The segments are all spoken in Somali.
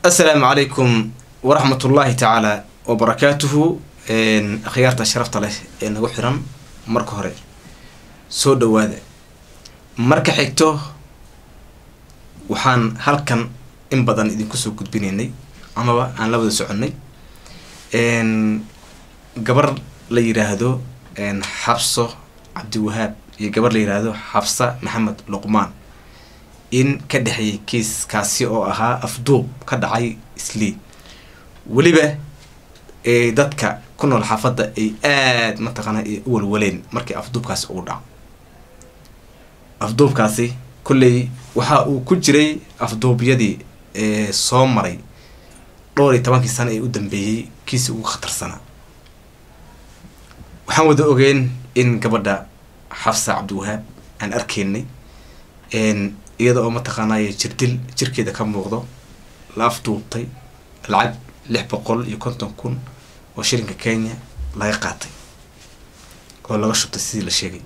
asalaamu calaykum waraxmat ullaahi tacaala wabarakaatuhu akhyaarta sharafta leh ee nagu xiran marka hore soo dhawaada marka xigto waxaan halkan in badan idinku soo gudbinaynay amaba aan la wada soconnay gabar la yidhaahdo xabso cabdiwahaab iyo gabar la yidhaahdo xabsa maxamed luqmaan in ka dhexeeyay kiiskaasi oo ahaa afduub ka dhacay islii weliba dadka ku nool xaafadda ay aada mataqaana ay u walwaleen markii afduubkaasi uu dhaco afduubkaasi kolley waxa uu ku jiray afduubyadii soo maray dhowr iyo tobankii sano ee u dambeeyey kiisi ugu khatarsanaa waxaan wada ogeen in gabadha xafsa cabdiwahaab aan arkaynay iyada oo mataqaanaaye jirdil jirkeeda ka muuqdo la afduubtay lacag lix boqol iyo konton kun oo shilinka kenya laga qaatay oo laga shubtay sidii la sheegay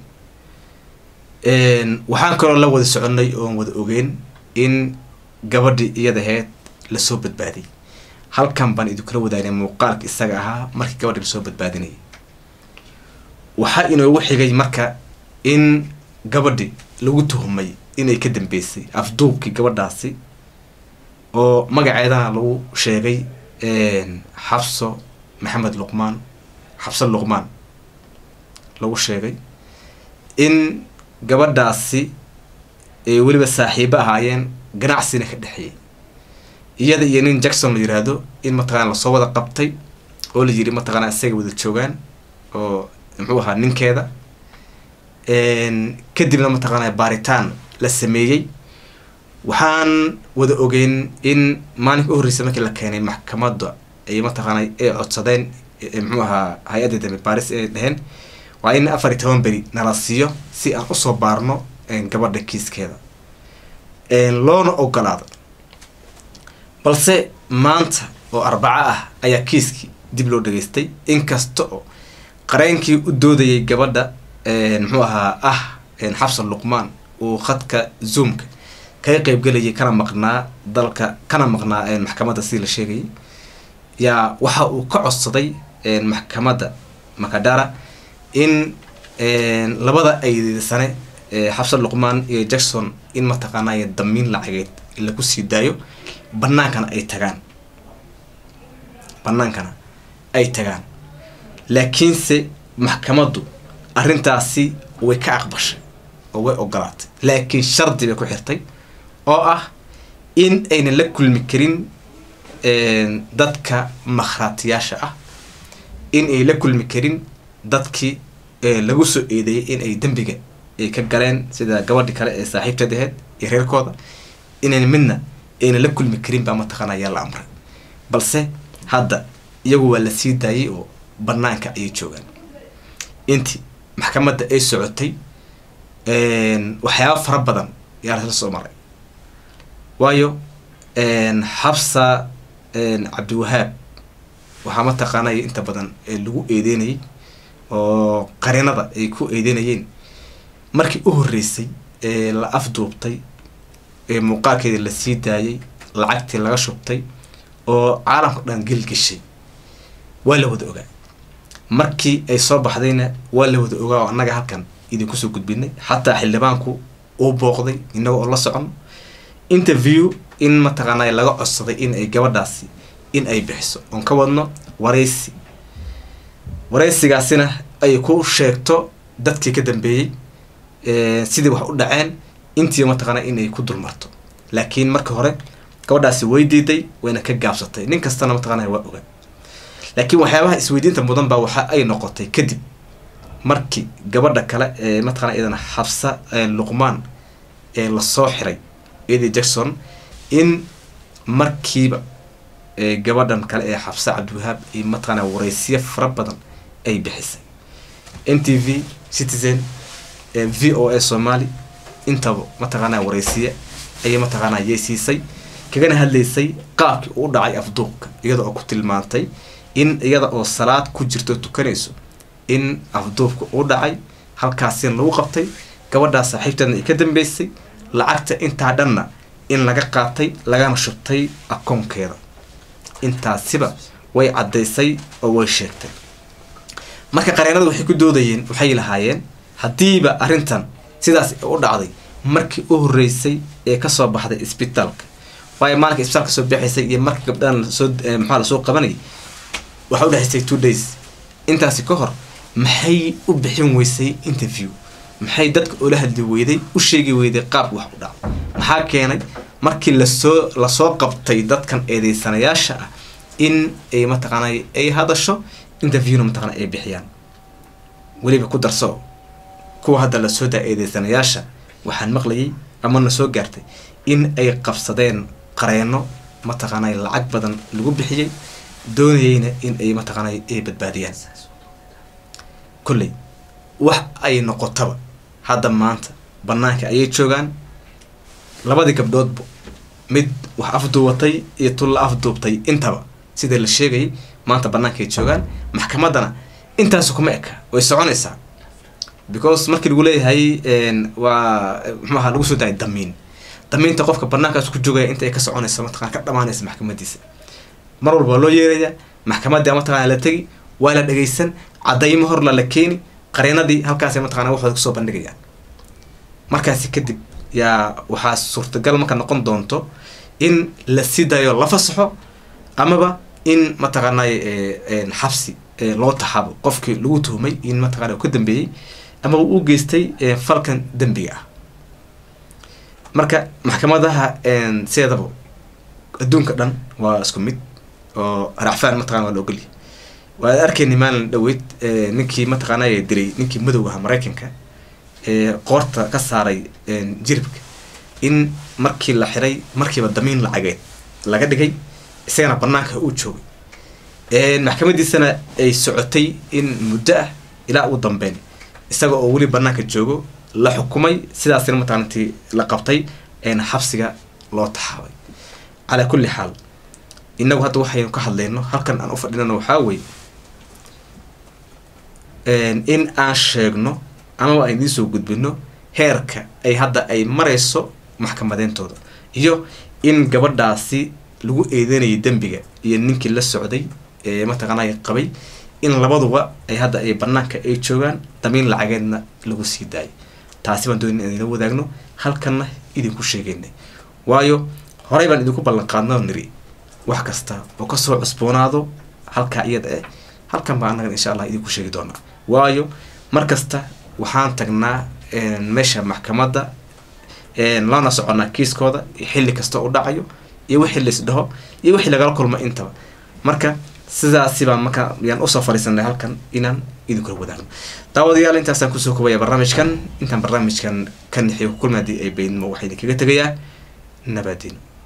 waxaan kaloo la wada soconnay oon wada ogeen in gabadhii iyadaheed lasoo badbaadiyay halkan baan idinkula wadaagnay muuqaalka isaga ahaa markii gabadhii lasoo badbaadinayay waxaa inoogu xigay marka in gabadhi lagu tuhumay inay ka dambeysay afduubkii gabadhaasi oo magaceedana lagu sheegay xabso maxamed luqmaan xabso luqmaan lagu sheegay in gabadhaasi ay weliba saaxiibo ahaayeen ganacsina ka dhexeeyay iyada iyo nin jackson la yiraahdo in mataqana lasoo wada qabtay oo la yiri mataqana isaga wada joogaan oo muxuu ahaa ninkeeda kadibna mataqaana baaritaan la sameeyey waxaan wada ogeyn in maalinka u horreysay markii la keenay maxkamadda ay mataqaana ay codsadeen muxuu ahaa hay-adda dambe baaris ay dheheen waa in afar iyo toban beri nala siiyo si aan usoo baarno gabadha kiiskeeda loona ogolaado balse maanta oo arbaco ah ayaa kiiskii dib loo dhageystay inkasta oo qareenkii u doodayay gabadha muxuu ahaa ah xabsa luqmaan uu khadka zoomka kaga qeybgelayay kana maqnaa dalka kana maqnaa maxkamadda sidii la sheegayay yaa waxa uu ka codsaday maxkamadda makadara in labada aydisane xabsa luqmaan iyo jackson in mataqaanay damiin lacageed lagu sii daayo banaankana ay tagaan banaankana ay tagaan laakiinse maxkamaddu arrintaasi way ka aqbashay oo way ogolaatay laakiin shardi bay ku xirtay oo ah in aynan la kulmi karin dadka makhraatiyaasha ah in ay la kulmi karin dadkii lagu soo eedeeyay in ay dembiga ay ka galeen sida gabadhi kale ee saaxiibteed aheyd iyo reerkooda inayn midna aynan la kulmi karin baa mataqaana ayaa la amray balse hadda iyagu waa la sii daayay oo banaanka ayay joogaan intii maxkamadda ay socotay waxyaaba fara badan yaa lasla soo maray waayo xabsa cabdiwahaab waxaa mataqaanay inta badan lagu eedeynayay oo qarinada ay ku eedeynayeen markii u horreysay ee la afduubtay ee muuqaalkeeda la sii daayay lacagtii laga shubtay oo caalamka dhan gelgeshay waa la wada ogaa markii ay soo baxdayna waa la wada ogaa oo annaga halkan idinku soo gudbinay xataa xildhibaanku uu booqday inaga oo la socono interview in mataqaanaa laga codsaday in ay gabadhaasi in ay bixiso oon ka wadno waraysi waraysigaasina ay ku sheegto dadkii ka dambeeyey sidii wax u dhaceen intii mataqaana in ay ku dulmarto laakiin marka hore gabadhaasi way diiday wayna ka gaabsatay nin kastana mataqaana waa ogaa laakiin waxyaabaha isweydiinta mudan baa waxa ay noqotay kadib markii gabadha kale ee mataqana iyadana xabsa luqmaan ee lasoo xiray edi jackson in markiiba gabadhan kale ee xabsa cabdiwahaab iyo mataqana waraysiyo fara badan ay bixisay n t v citizen v o a somaali intaba mataqaana waraysiye ayay mataqaana yay siisay kagana hadlaysay qaabkii uu dhacay afduubka iyada oo ku tilmaantay in iyada oo salaad ku jirto tukanayso in afduubka uu dhacay halkaasina lagu qabtay gabadhaa saaxiibteedna ay ka dambeysay lacagta intaa dhanna in laga qaatay lagana shubtay akoonkeeda intaasiba way caddaysay oo way sheegtay marka qareenadu waxay ku doodayeen waxay lahaayeen haddiiba arrintan sidaas u dhacday markii u horreysay ee kasoo baxday isbitaalka waayo maalinka isbitaalka soo bixaysay iyo marka gabdhahan lasoo maxaa lasoo qabanayay waxaa u dhexaysay two days intaasi ka hor maxay u bixin weysay interview maxay dadka ula hadli weyday u sheegi weyday qaab wax u dhaca maxaa keenay markii lasoo lasoo qabtay dadkan eedeysanayaasha ah in ay mataqaanay ay hadasho interviewna mataqana ay bixiyaan weliba ku darso kuwa hadda lasoo daa eedeysanayaasha waxaan maqlayay ama na soo gaartay in ay qabsadeen qareeno mataqaanay lacag badan lagu bixiyey doonayeyna in ay mataqaanay ay badbaadiyaan kolley wax ay noqotaba hadda maanta banaanka ayay joogaan labadii gabdhoodba mid wax afduubatay iyo tul la afduubtay intaba sida la sheegayay maanta banaanka ay joogaan maxkamaddana intaasu kuma eka way soconaysaa because markii lagu leeyahay waa muxuaha lagu soo daayay damiin damiinta qofka banaankaas ku joogaya inta ay ka soconaysa mataqana ka dhamaanaysa maxkamadiisa mar walba waa loo yeeraya maxkamadii mataqana la tegi waa la dhagaysan cadaymo horla la keeni qareenadii halkaasay mataqana waxooda kusoo bandhigayaan markaasi kadib yaa waxaa suurtagal marka noqon doonto in la sii dayo la fasaxo amaba in mataqaanay xabsi loo taxabo qofkii lagu tuhumay in mataqana ka dambeeyey amaba u geystay falkan dembiga ah marka maxkamadaha sideedaba adduunka dhan waa isku mid oo racfaan mataqana waa la ogolyahay waad arkayni maalin dhaweyd ninkii mataqaanay dilay ninkii madowgaha maraykanka ee qoorta ka saaray jiribka in markii la xiray markiiba damiin lacageed laga dhigay isagana banaanka uu joogay maxkamadiisana ay socotay in muddo ah ilaa ugu dambeyn isaga oo weli banaanka joogo la xukumay sidaasina mataqaantii la qabtay eena xabsiga loo taxaabay calaa kulli xaal inagu hadda waxaynu ka hadlayno halkan aan u fadhinano waxaa weye in aan sheegno amaba aan idiin soo gudbino heerka ay hadda ay marayso maxkamadeyntooda iyo in gabadhaasi lagu eedeynayay dembiga iyo ninkii la socday ee mataqaanay qabay in labaduba ay hadda ay banaanka ay joogaan damiin lacageedna lagu sii daayay taasi baan doonay in idinla wadaagno halkanna idinku sheegaynay waayo horey baan idinku ballan qaadnoo niri wax kasta oo kasoo cusboonaado halkaa iyada eh halkan baa annagan insha allah idinku sheegi doonaa waayo mar kasta waxaan tagnaa meesha maxkamadda lana soconaa kiiskooda xilli kasta u dhacayo iyo wixii lais dhaho iyo wixii lagala kulmo intaba marka sidaasi baan marka yaan usoo fadhiisanay halkan inaan idinkula wadaagno daawadayaal intaasaan kusoo kobaya barnaamijkan intaan barnaamijkan ka nixiyo ku kulma haddii ay baydnimo waxaa idinkaga tegayaa nabaadiino